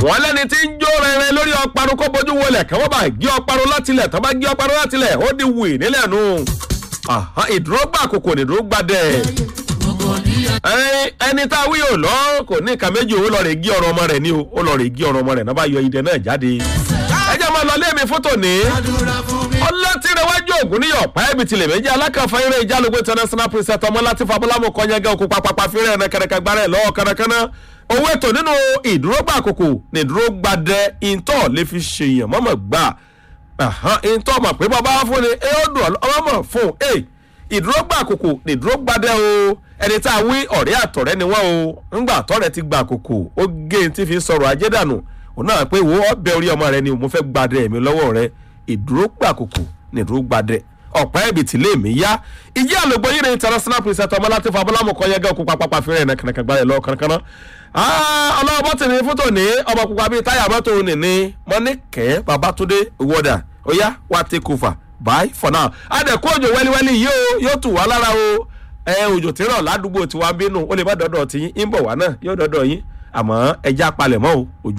wọ́n lẹ́ni tí ń jó rẹ̀rẹ̀ lórí ọparun kó bójú wọlé kí wọ́n bá gé ọparun látilẹ̀ tó bá gé ọparun látilẹ̀ ó di wì nílẹ̀ nù. ìdúró gbà kòkò nìdúró gbàdẹ̀ ẹni tá a wí ò lọ kò ní nǹkan méjì ó lọ rè gé ọrọ ọmọ rẹ ní o ó lọ rè gé ọrọ ọmọ rẹ náà bá yọ idẹ náà jáde. ẹ jẹ́ máa lọ lé mi fótó ní. ọlọ́tìrẹwájú ògùn níyọ̀ páẹ́bì tilẹ̀ méjì alákànfà eré ìjálógún international preset ọmọ láti fabúlámù kọ́nyẹ́gẹ́ òkú papapa fírẹ̀ ẹ̀nà kẹrẹkẹ gbárẹ̀ lọ́wọ́ kẹrẹkẹrẹ owó ètò nínú ìdúrógbà àkókò ní ìdúrógbàdẹ ìntọ́ lè fi ṣèyàn mọ́mọ́ gbà ìntọ́ mọ̀ pé bàbá fún ni ẹ ó dùn ọmọ mọ̀ fún ẹ ìdúrógbà àkókò ní ìdúrógbàdẹ o ẹni tá a wí ọ̀rẹ́ àtọ̀rẹ́ ni wọ́n o ńgbà tọ́rẹ́ ti gba àkókò ó gé e tí fi sọ̀rọ̀ ajé dànù òun náà pé wo ọbẹ̀ orí ọmọ rẹ ni mo fẹ́ gbadẹ mi lọ́wọ́ rẹ ìdúrógbà àkókò ní ìdúrógbàdẹ ọ̀pá ẹ̀bì tí lè mí yá ìjẹ́ àlògbò yìí ní international preset ọmọ láti fọ abúlámù kan yẹgẹ́ òkú papapa fẹ́rẹ̀ ẹ̀ nàkànàkàn gbáyẹ̀ lọ kankan ọlọ́wọ́ bọ́tì ní fótó ní ọmọ pupa bíi táyà mọ́tò nìní mọ́níkẹ́ babatunde wọ́dà ó yá wá take over bye for now adẹ̀kú òjò wẹ́líwẹ́lí yìí ó yóò tù wá lára o ẹ òjò tí ń rọ̀ ládùúgbò tiwa bínú ó lè má dọ́dọ̀ tí yín ń bọ̀ wá náà yóò dọ́dọ̀ yín àmọ́ ẹja palẹ̀mọ́ o òjò.